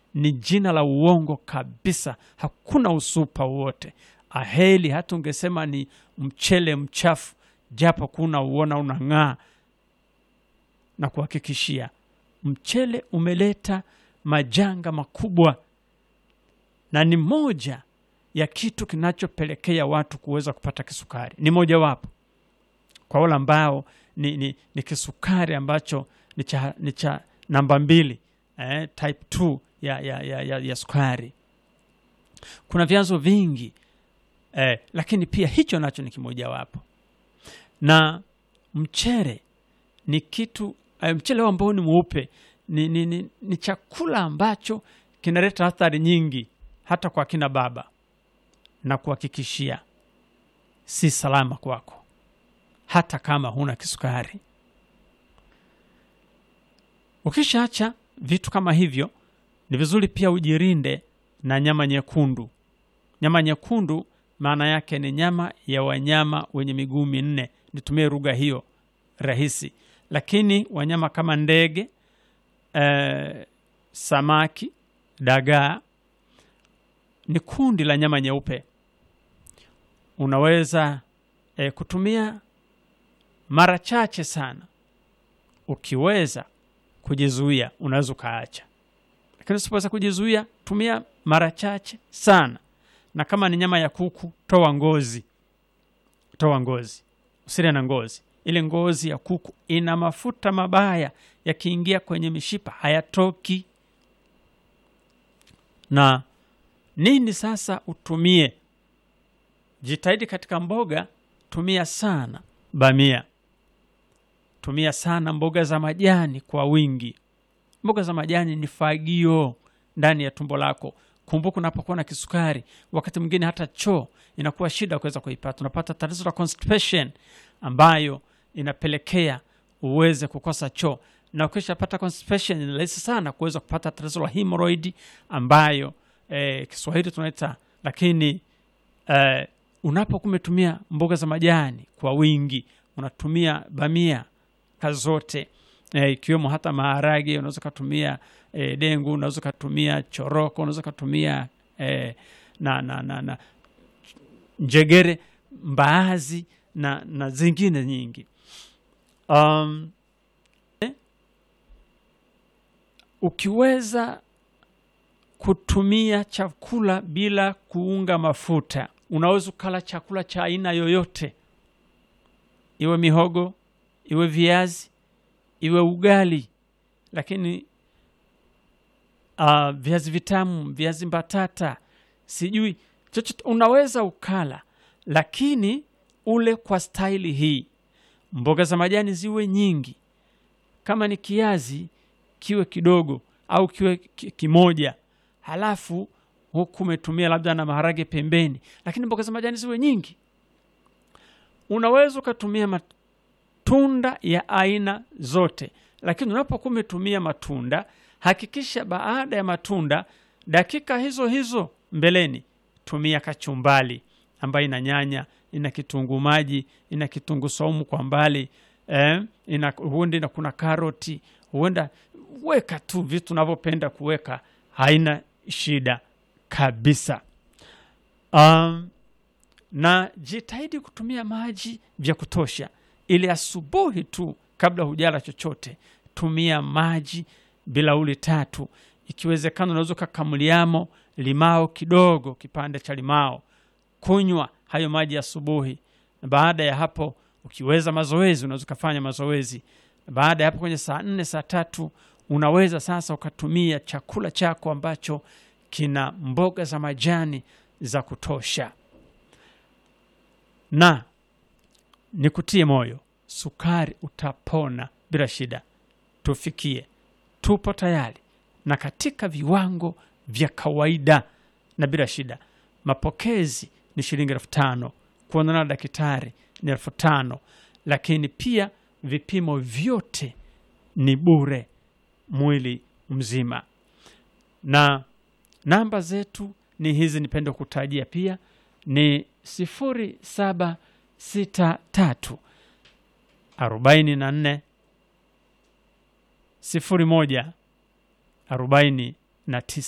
ni jina la uongo kabisa, hakuna usupa wowote. Aheli hata ungesema ni mchele mchafu, japo kuna uona unang'aa, na kuhakikishia mchele umeleta majanga makubwa, na ni moja ya kitu kinachopelekea watu kuweza kupata kisukari, ni mojawapo kwa wale ambao ni, ni, ni kisukari ambacho ni cha, ni cha namba mbili eh, type 2 ya, ya, ya, ya, ya sukari. Kuna vyanzo vingi eh, lakini pia hicho nacho ni kimojawapo, na mchele ni kitu eh, mchele ambao ni mweupe ni, ni, ni, ni chakula ambacho kinaleta athari nyingi hata kwa kina baba, na kuhakikishia si salama kwako hata kama huna kisukari. Ukishaacha vitu kama hivyo, ni vizuri pia ujirinde na nyama nyekundu. Nyama nyekundu maana yake ni nyama ya wanyama wenye miguu minne, nitumie lugha hiyo rahisi, lakini wanyama kama ndege eh, samaki, dagaa ni kundi la nyama nyeupe. Unaweza eh, kutumia mara chache sana. Ukiweza kujizuia, unaweza ukaacha, lakini usipoweza kujizuia, tumia mara chache sana. Na kama ni nyama ya kuku, toa ngozi, toa ngozi, usile na ngozi. Ile ngozi ya kuku ina mafuta mabaya, yakiingia kwenye mishipa hayatoki. Na nini sasa utumie? Jitahidi katika mboga, tumia sana bamia tumia sana mboga za majani kwa wingi. Mboga za majani ni fagio ndani ya tumbo lako. Kumbuka, unapokuwa na kisukari, wakati mwingine hata choo inakuwa shida kuweza kuipata. Unapata tatizo la constipation ambayo inapelekea uweze kukosa choo, na ukishapata constipation ni rahisi sana kuweza kupata tatizo la hemorrhoid ambayo eh, Kiswahili tunaita lakini eh, unapokuwa umetumia mboga za majani kwa wingi, unatumia bamia zote eh, ikiwemo hata maharage, unaweza ukatumia eh, dengu, unaweza ukatumia choroko, unaweza ukatumia eh, na, na, na, na njegere, mbaazi na, na zingine nyingi um, eh, ukiweza kutumia chakula bila kuunga mafuta, unaweza ukala chakula cha aina yoyote, iwe mihogo iwe viazi iwe ugali, lakini uh, viazi vitamu, viazi mbatata, sijui chochote unaweza ukala, lakini ule kwa staili hii. Mboga za majani ziwe nyingi, kama ni kiazi kiwe kidogo au kiwe kimoja, halafu huku umetumia labda na maharage pembeni, lakini mboga za majani ziwe nyingi. Unaweza ukatumia matunda ya aina zote, lakini unapokuwa umetumia matunda, hakikisha baada ya matunda, dakika hizo hizo mbeleni, tumia kachumbali ambayo ina nyanya, ina kitunguu maji, ina kitunguu saumu kwa mbali eh, ina huenda na kuna karoti, huenda weka tu vitu unavyopenda kuweka, haina shida kabisa. Um, na jitahidi kutumia maji vya kutosha, ili asubuhi tu kabla hujala chochote, tumia maji bilauli tatu. Ikiwezekana unaweza ukakamuliamo limao kidogo, kipande cha limao, kunywa hayo maji asubuhi. Na baada ya hapo, ukiweza mazoezi, unaweza ukafanya mazoezi. Baada ya hapo, kwenye saa nne saa tatu unaweza sasa ukatumia chakula chako ambacho kina mboga za majani za kutosha. Na nikutie moyo, sukari utapona bila shida. Tufikie, tupo tayari na katika viwango vya kawaida na bila shida. Mapokezi ni shilingi elfu tano kuonana na daktari ni elfu tano lakini pia vipimo vyote ni bure mwili mzima, na namba zetu ni hizi, nipende kutajia pia ni sifuri saba sita tatu arobaini na nne sifuri moja arobaini na tisa.